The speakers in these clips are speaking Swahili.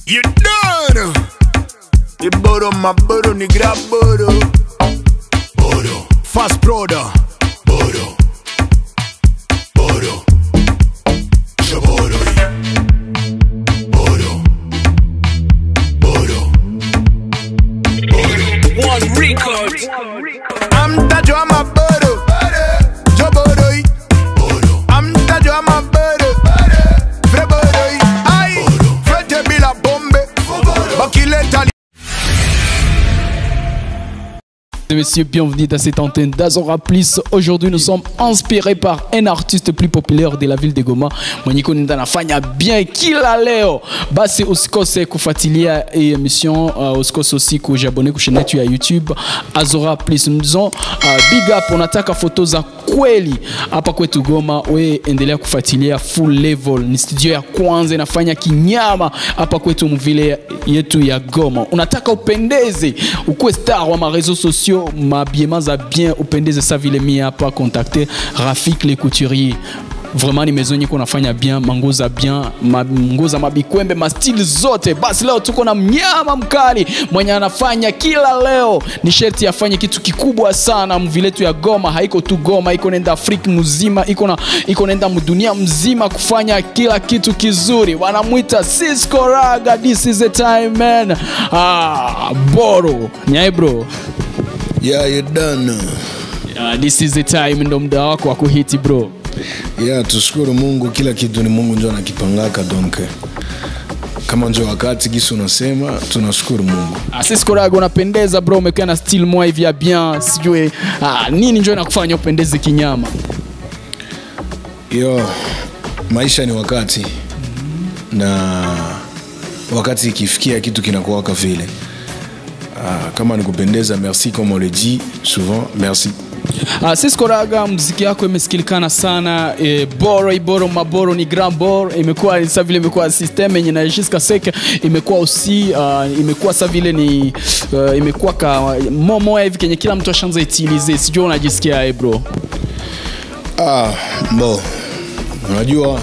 You done. The boro my boro ni grab boro. Boro. Fast brother. Boro. Boro. Shaboro. Boro. Boro. One record. I'm Tajo, I'm a boro. Jo boro. Boro. I'm Tajo, I'm a boro. Fre boro. Aïe. Fre bila bombe. Bakileta Messieurs, bienvenue dans cette antenne d'Azora Plus. Aujourd'hui, nous sommes inspirés par un artiste plus populaire de la ville de Goma. Mwenyeko nenda nafanya bien kila leo. Basi usikose kufuatilia hii emission, uh, usikose aussi kujabone kwa channel yetu ya YouTube Azora Plus. Nous disons uh, big up, unataka foto za kweli hapa kwetu Goma, we endelea kufuatilia Full Level. Ni studio ya kwanza inafanya kinyama hapa kwetu mvile yetu ya Goma. Unataka upendeze, ukuwe star wa mareseaux sociaux, mabiema za bien, upendeze sa vile mie hapa, contacte Rafik le couturier vraiment ni maison nyiko nafanya bien manguo za bien ma- nguo za mabikwembe mastili zote basi leo tuko na mnyama mkali mwenye anafanya kila leo ni sherti afanye kitu kikubwa sana mviletu ya goma haiko tu goma iko nenda afrika mzima iko na iko nenda mdunia mzima kufanya kila kitu kizuri wanamwita Cisco Raga this is the time man ah boro nyae bro Yeah, you done. Ah, this is the time ndo muda wako wa kuhiti bro Yeah, tushukuru Mungu, kila kitu ni Mungu ndio anakipangaka donc kama ndio wakati gisi unasema, tunashukuru Mungu. Ah, Cisco Raga unapendeza bro, umekaa na style moja hivi ya bien, sijui ah, nini njo inakufanya upendeze kinyama. Yo, maisha ni wakati na wakati ikifikia kitu kinakuwaka vile. Ah, kama nikupendeza, merci comme on le dit souvent, merci. Ah, Cisco Raga, muziki yako imesikilikana sana e, boro iboro maboro ni grand boro, imekuwa sa vile imekuwa system yenye na Jiska Seke imekuwa usi uh, imekuwa sa vile ni uh, imekuwa ka momo hivi kenye kila mtu ashanza itilize, sijui unajisikia eh, bro. Ah, bo, unajua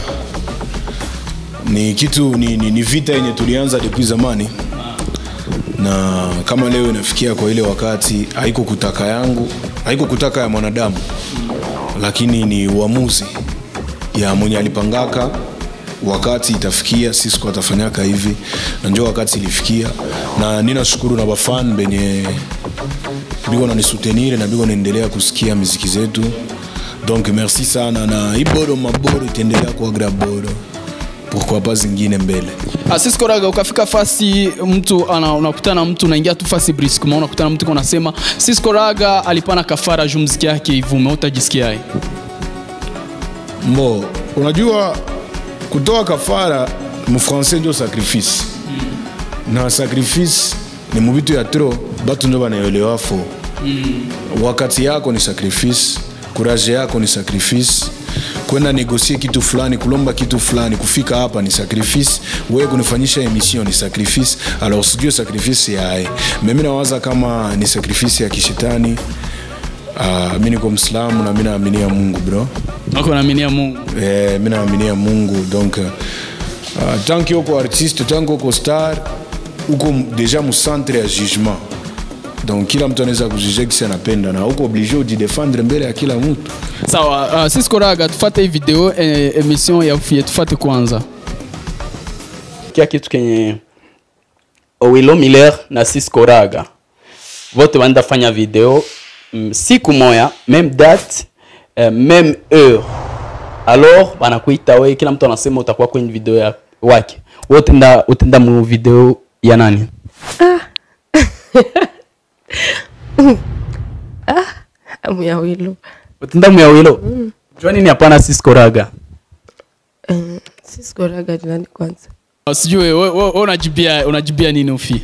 ni kitu ni, ni, ni vita yenye tulianza depuis zamani na kama leo inafikia kwa ile wakati haiko kutaka yangu haiko kutaka ya mwanadamu lakini ni uamuzi ya mwenye alipangaka wakati itafikia sisi atafanyaka hivi na njo wakati ilifikia na ninashukuru na bafan benye biko nanisutenire na biko naendelea kusikia miziki zetu donc merci sana na iboro maboro itaendelea kuwa graboro pourquoi pas zingine mbele Ah, Cisco Raga, ukafika fasi mtu ana, unakutana na mtu unaingia tu fasi briskement, unakutana na mtu unasema Cisco Raga alipana kafara juu mziki yake ivume, utajisikiaje? Mbo, unajua kutoa kafara mufrancais ndio sacrifice na sacrifice ni mubitu ya tro batu ndio banaelewa fo wakati yako ni sacrifice kuraje yako ni sacrifice kwenda negosie kitu fulani kulomba kitu fulani kufika hapa ni sacrifice wewe kunifanyisha emission ni sacrifice alors sijue sacrifice yae mimi nawaza kama ni sacrifice ya kishetani uh, mi niko mslamu na mi naaminia mungu bro Wako naaminia Mungu. eh, mi naaminia mungu donc uh, tanki uko artiste tanki uko star uko m- deja mucentre ya jugement donc kila mtu anaweza kujuge kisi anapenda na uko oblige ujidefendre mbele ya kila mtu Sawa, uh, Cisco Raga, tufate hii video eh, emission ya ufie, tufate kwanza. Kia kitu kenye Owilo Miller na Cisco Raga vote wanaenda fanya video mm, siku moya même date eh, même heure alors wanakuita we, kila mtu anasema utakuwa kwenye video ya wake. Wewe utenda utenda mu video ya nani? Muyawilo. Utenda mu ya Owilo. Mm. Jua nini hapana Cisco Raga? Um, Cisco Raga ni nani kwanza? Uh, Sijui wewe wewe- wewe unajibia unajibia nini ufi?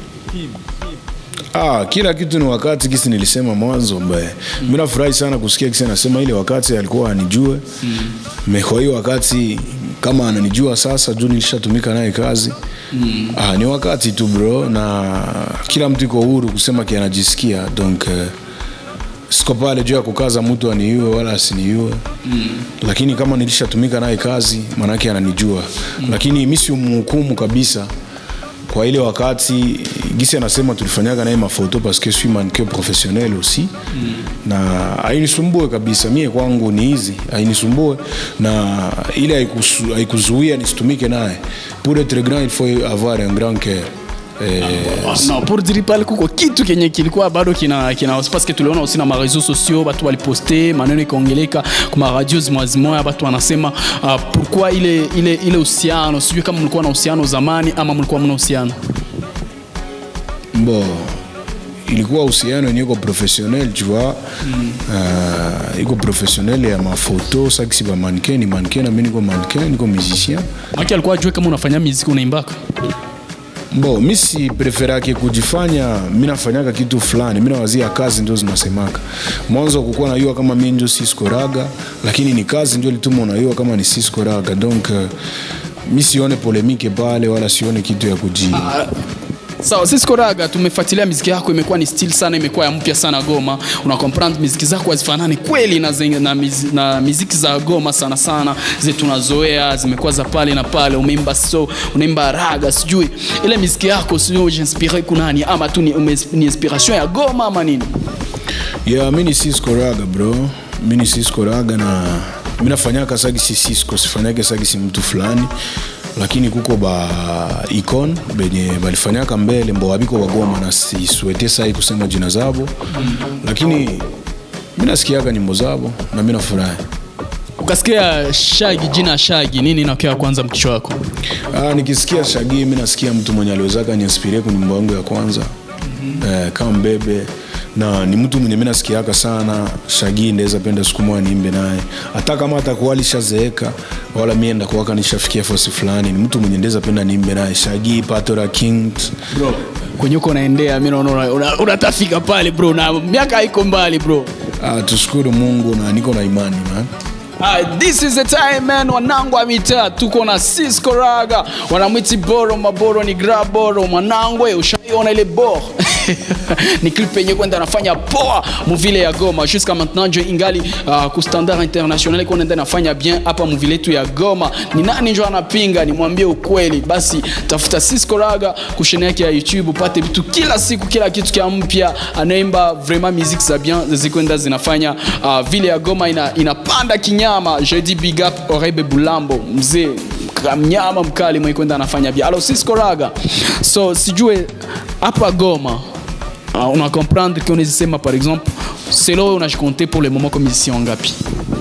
ah, kila kitu ni wakati kisi nilisema mwanzo mbaye mm. mi nafurahi sana kusikia kisi anasema ile wakati alikuwa anijue mm. kwa hiyo wakati kama ananijua sasa juu nilishatumika naye kazi mm. ah, ni wakati tu bro na kila mtu iko huru kusema kianajisikia donc uh, siko pale juu ya kukaza mtu aniue wala asiniue mm. lakini kama nilishatumika naye kazi maanake ananijua mm. lakini mi si mhukumu kabisa kwa ile wakati gisi anasema tulifanyaga naye mafoto parce que je suis mannequin professionnel aussi mm. na ainisumbue kabisa mie kwangu ni hizi ainisumbue na ile haikusu- haikuzuia nisitumike naye pour être grand il faut avoir un grand cœur eh, no pour dire pale kuko kitu kenye kilikuwa bado kina, kina parce que tuliona aussi na mareseau sociaux batu waliposte maneno ikaongeleka kuma radio zimwazimoya batu wanasema uh, pourquoi ile ile ile uhusiano sijui kama mlikuwa na uhusiano zamani ama mlikuwa mna uhusiano bo ilikuwa uhusiano yenye iko professionnel tu vois mm. uh, iko professionnel ya mafoto sakisi ba mannequin ni mannequin na mimi niko mannequin niko musicien maki alikuwa ajue kama unafanya muziki unaimbaka bo mi si preferake kujifanya mi nafanyaka kitu fulani mi nawazia kazi ndio zinasemaka mwanzo kukuwa najua kama mi njo siskoraga lakini ni kazi ndio lituma unajua kama ni siskoraga donc uh, mi sione polemike pale wala sione kitu ya kuji sawa sisi koraga tumefuatilia miziki yako imekuwa ni stil sana imekuwa ya mpya sana goma una comprendre miziki zako hazifanani kweli na, zenye, na, miz, na miziki za goma sana sana zile tunazoea zimekuwa za pale na pale umeimba so unaimba raga sijui ile miziki yako sijui ujiinspire kunani ama tu ni, ume, ni inspiration ya goma ama nini ya mi ni siskoraga bro mi ni siskoraga na mi nafanyaka sagisi sisko sifanyake sagisi mtu fulani lakini kuko ba icon benye balifanyaka mbele mbo abiko bagoma na siswete sai kusema jina zabo lakini mi nasikiaga nyimbo zabo na mi nafurahi ukasikia shagi jina shagi nini inakia kwanza mkichwa wako Ah, nikisikia shagi mi nasikia mtu mwenye aliwezaka niinspirie kwa nyimbo yangu ya kwanza mm-hmm. eh, kama mbebe na ni mtu mwenye mi nasikiaka sana shagi ndaweza penda siku moja niimbe naye hata kama atakuwa alishazeeka wala mie ndakuwaka nishafikia fosi fulani ni mtu mwenye ndaweza penda niimbe naye shagi patora kings bro kwenye uko unaendea mi naona una- una- unatafika pale bro na miaka haiko mbali bro ah, tushukuru mungu na niko na imani man Ah, this is the time man wanangu wa mitaa tuko na Cisco Raga wanamwiti boro maboro ni grab boro mwanangwe ushaiona ile bor ni clip yenye kwenda anafanya poa muvile ya Goma jusqu'à maintenant njo ingali uh, ku standard international iko nenda nafanya bien hapa muvile yetu ya Goma ni nani njo anapinga nimwambie ukweli basi tafuta Cisco Raga kushene yake ya YouTube upate vitu kila siku kila kitu kia mpya anaimba vraiment musique za bien zikwenda zinafanya uh, vile ya Goma ina, inapanda kinyama je dis big up Orebe Bulambo mzee ka- mnyama mkali mwenye kwenda anafanya bien alors Cisco Raga so sijue hapa Goma uh, una comprendre que unazisema par exemple selo unajikonte pour le moment comme musicien ngapi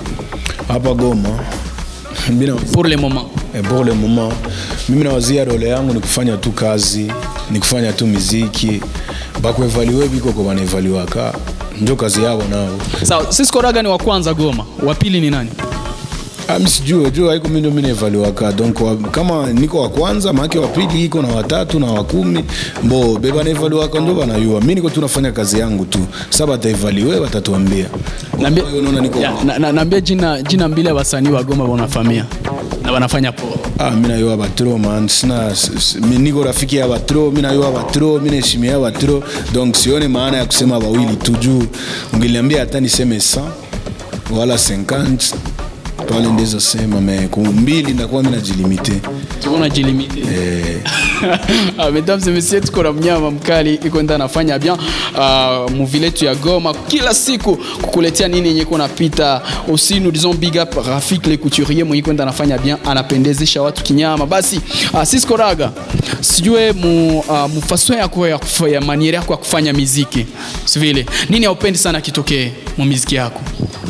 hapa goma mina pour le moment Eh, pour le moment mimi nawazia role yangu ni kufanya tu kazi ni kufanya tu miziki bakuevaliwe biko kwa banaevaliwaka njo kazi yao nao sawa Cisco Raga ni wa kwanza Goma wa pili ni nani Ah, mi sijue juu haiko mi ndo mi naevaliwaka donc wa, kama niko wa kwanza maake wa pili iko na watatu na wa kumi mbo be banaevaliwaka ndo banayua mi niko tu nafanya kazi yangu tu sa bataevaliwe batatuambia Naambia- Kwa hiyo unaona niko Ya, na- na- naambia jina, jina mbili ya wasanii wa Goma wanafamia na wanafanya poa Ah, mi nayua batro man sina s- s- mi niko rafiki ya batro mi nayua batro mi naheshimia batro donc sione maana ya kusema wawili tu juu ungeliambia hata niseme 100 wala 50 pale ndeza sema me kumbili ndakuwa mi najilimite tuko jilimite eh, Ah, mesdames et messieurs tuko na mnyama mkali iko nda anafanya bien uh, muvile yetu ya Goma kila siku kukuletea nini yenye iko napita aussi nous disons big up Rafik le couturier mwenye kwenda anafanya bien anapendezesha watu kinyama basi uh, Cisco Raga sijue mu, uh, mufaso yako ya, kufa- ya maniere yako ya kufanya miziki sivile nini haupendi sana kitokee mu miziki yako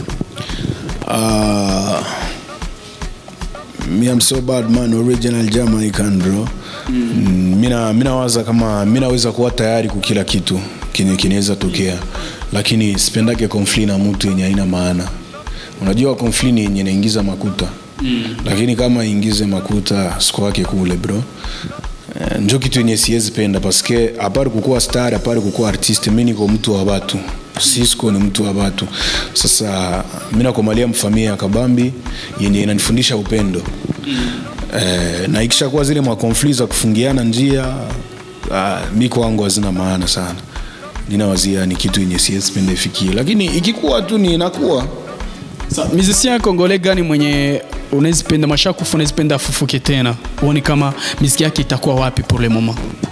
ah, mi am so bad man original jamaican bro mm. mina minawaza kama minaweza kuwa tayari kwa kila kitu kenye kinaweza tokea lakini sipendake konfli na mtu yenye haina maana unajua konfli ni yenye naingiza makuta mm. lakini kama ingize makuta siku wake kule bro Eh, njo kitu yenye siwezi penda paske apari kukuwa star apari kukuwa artiste mi niko mtu wa watu Cisco ni mtu wa watu sasa mi nakomalia mfamia ya kabambi yenye inanifundisha upendo eh, na ikishakuwa zile makonfli za kufungiana njia ah, mi kwangu hazina maana sana ninawazia ni kitu yenye siwezi penda ifikie lakini ikikuwa tu ni inakuwa Sa, musicien congolais gani mwenye unazipenda mashakufu unazipenda afufuke tena uone kama miziki yake itakuwa wapi pour le moment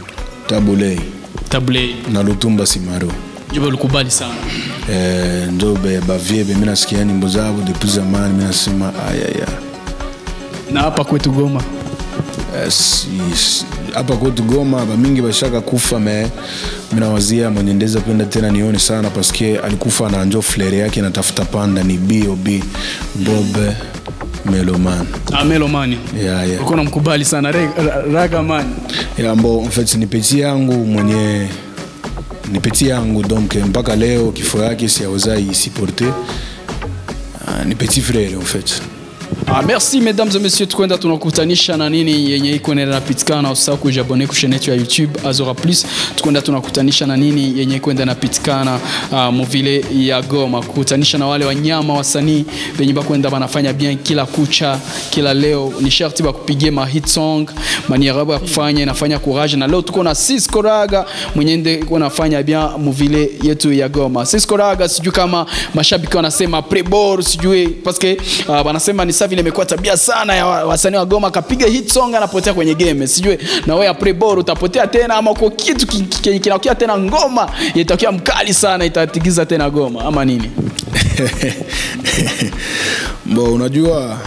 tabulei table na lutumba simaro njo ulikubali sana eh, ndo be- bavie be mi nasikia nyimbo zabo depuis zamani mi nasema ayaya na hapa kwetu goma Eh, si- si- hapa kwetu goma bamingi bashaka kufa me minawazia mwenye ndeza penda tena nione sana paske alikufa na njo flere yake natafuta panda ni bob bob meloman amelomani ya ya ulikuwa namkubali sana Re- ra- ragamani ya mbo en fait ni peti yangu mwenye ni peti yangu donc mpaka leo kifo yake siaweza isiporte Ah, ni petit frere en fait Ah, merci mesdames et messieurs tukwenda tunakutanisha na nini yenye iko inaenda napitikana usahau kujabone kushane yetu ya youtube azora plus tukwenda tunakutanisha na nini yenye iko inaenda napitikana uh, muvile ya goma kukutanisha na wale wanyama wasanii venye bakwenda banafanya bien kila kucha kila leo ni sharti bakupigie ma hit song manierabu ya kufanya inafanya courage na leo tuko na Cisco Raga mwenye nde iko nafanya bien muvile yetu ya goma Cisco Raga sijui kama mashabiki wanasema prebor sijui paske uh, wanasema ni saa vile imekuwa tabia sana ya wa- wasanii wa goma akapiga hit song anapotea kwenye game sijui na wewe ya prebor utapotea tena ama uko kitu ki- ki- kinakuwa tena ngoma itakuwa mkali sana itatigiza tena goma ama nini bo unajua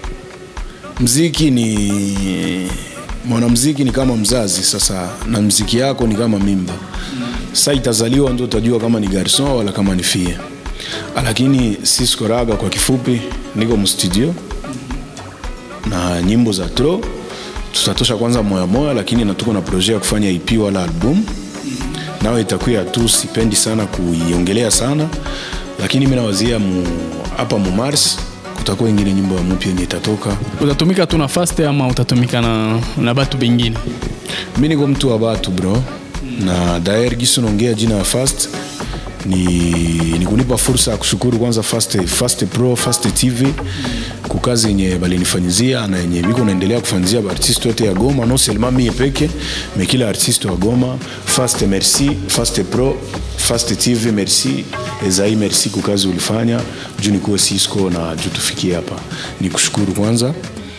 mziki ni mwanamziki ni kama mzazi sasa na mziki yako ni kama mimba sa itazaliwa ndo utajua kama ni garson wala kama ni fie lakini Cisco Raga kwa kifupi niko mstudio na nyimbo za tro tutatosha kwanza moya moya lakini natuko na projet ya kufanya ep wala album nayo itakuya tu sipendi sana kuiongelea sana lakini mi nawazia mu, hapa mu mars kutakuwa ingine nyimbo ya mpya yenye itatoka utatumika tu na fast ama utatumika na, na batu bengine mi niko mtu wa batu bro na daer gisu naongea jina ya fast ni, ni kunipa fursa ya kushukuru kwanza fast, fast pro fast tv kukazi yenye balinifanyizia na yenye biko naendelea kufanyizia baartiste wote ya goma no selema mie peke me kila artiste wa goma fast merci fast pro fast tv merci ezai merci kukazi ulifanya juu nikuwe cisco na juu tufikie hapa ni kushukuru kwanza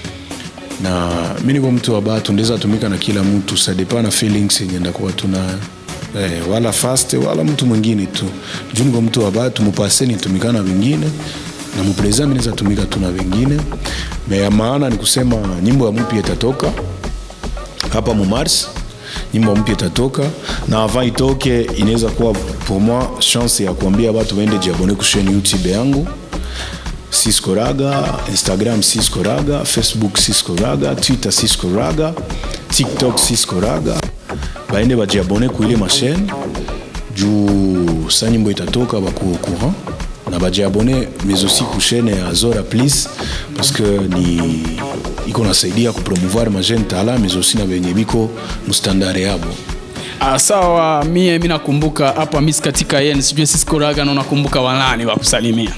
na mi niko mtu wa batu ndeza tumika na kila mtu sadepa na feelings yenye ndakuwa tuna eh, wala fast wala mtu mwingine tu juu niko mtu wa batu mupase nitumika na wengine na mupreza mi neza tumika tu na wengine me ya maana ni kusema nyimbo ya mpya itatoka hapa mu mars nyimbo mpya itatoka na avant itoke inaweza kuwa pour moi chance ya kuambia watu waende jiabone kusheni youtube yangu Cisco Raga, Instagram Cisco Raga, Facebook Cisco Raga, Twitter Cisco Raga, TikTok Cisco Raga. Baende bajiabone ku ile machine juu sa nyimbo itatoka bakuwa au courant na bajiabone mais aussi ku chaîne ya Zora Please parce que ni iko nasaidia kupromouvoir ma jeune talent mais aussi na benye biko mustandare yabo. Ah, sawa mie mi nakumbuka hapa mis katika yen sijui sisikoraga na unakumbuka wanani wa kusalimia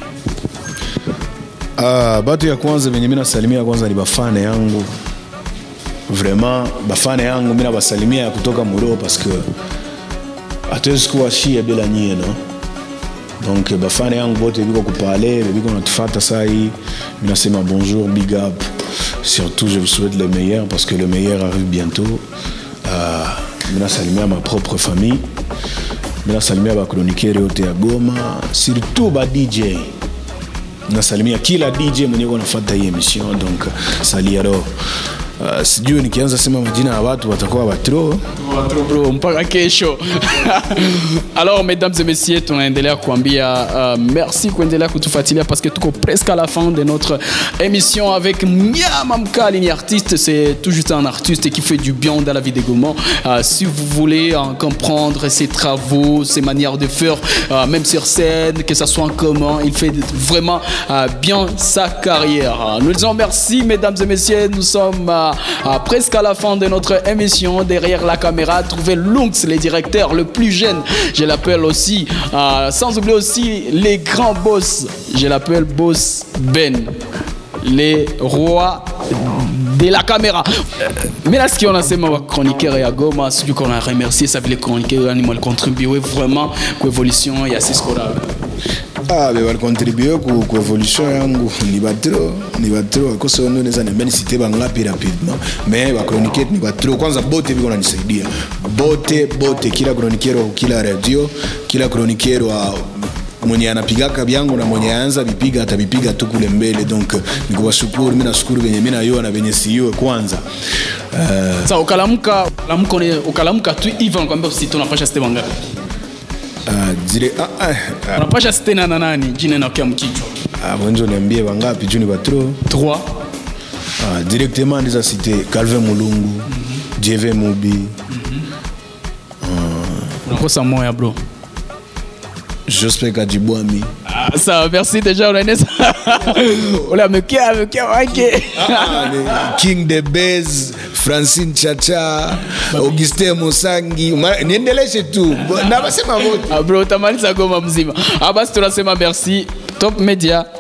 Uh, batu ya kwanza venye mi nasalimia kwanza ni bafane yangu vraiment bafane yangu mi nabasalimia ya kutoka muro paske hatuwezi kuwa shie bila nyie no donc bafane yangu bote biko kupale biko natufata saa hii mi nasema bonjour big up surtout je vous souhaite le meilleur parce que le meilleur arrive bientôt uh, mi nasalimia ma propre famille mi nasalimia bakronikere yote ya goma surtout ba dj nasalimia kila dj mwenye nafata hii emission donc saliaro uh, sijui nikianza sema majina ya watu watakuwa watro Bro, bro, mpaka kesho alors mesdames et messieurs tunaendelea kuambia uh, merci kuendelea kutufuatilia parce que tuko presque à la fin de notre émission avec Myama Mkali ni artiste c'est tout juste un artiste qui fait du bien dans la vie des Gomans Euh, si vous voulez euh, comprendre ses travaux ses manières de faire euh, même sur scène que ça soit en commun il fait vraiment euh, bien sa carrière nous disons merci mesdames et messieurs nous sommes euh, euh, presque à la fin de notre émission derrière la caméra trouver Lunx le directeur le plus jeune je l'appelle aussi euh, sans oublier aussi les grands boss je l'appelle boss Ben les rois de la caméra mi nasikia unasema wachroniqueur ya goma sijui kona remercier sa vile chroniqueur yani mwalicontribue vraiment kuevolution ya Cisco Lab ah be balikontribue ku, ku evolution yangu ni batro ni batro akoso ndo neza niambia nisite bangapi rapidement mais bakronike ni batro kwanza bote biko nanisaidia bote bote kila kronikero wa kila radio kila kronikero wa mwenye anapigaka vyangu na mwenye anza vipiga atavipiga tu kule mbele donc nikuwashukuru mi nashukuru venye mi nayua na venye siyue kwanza uh, Sasa ukalamuka ukalamuka une- ukalamuka tu hivi nakwambia usite unapasha site wangapi? uh, zile ah, ah, ah, Unapasha site na na nani? Jina inakuwa mkichwa. ah, wenzo niambie wangapi juu ni batro 3 ah, directement ndiza cité calvin mulungu jv mubi unakosa moya bro. jospe kajibwami Ah, sawa, merci déjà unaeneza. Ule amekia amekia wake. Ah, ni king the bas francine chacha augustin musangi Ma- niendeleshe tu nabasema wote Ah, bro utamaliza goma mzima. Ah, basi tunasema merci. Top Media